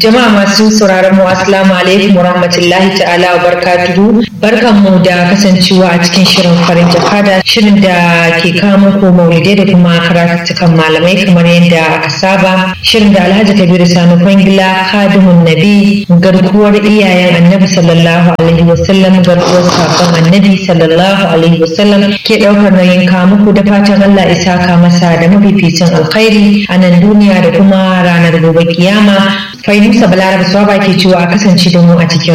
Jama'a masu sauraron mu assalamu alaikum warahmatullahi ta'ala wa barakatuhu. Barkanmu da kasancewa a cikin shirin farin jakada shirin da ke kawo muku maulidai da kuma karatukan malamai kamar yadda aka saba. Shirin da Alhaji Kabiru Sani Kwangila Kadimun Nabi garkuwar iyayen Annabi sallallahu alaihi wasallam garkuwar sakon Annabi sallallahu alaihi wasallam ke ɗaukar nauyin kawo muku da fatan Allah isa ka masa da mafificin alkhairi a nan duniya da kuma ranar gobe kiyama. Fahimta Balaraba Swaba ke cewa a kasance da mu a cikin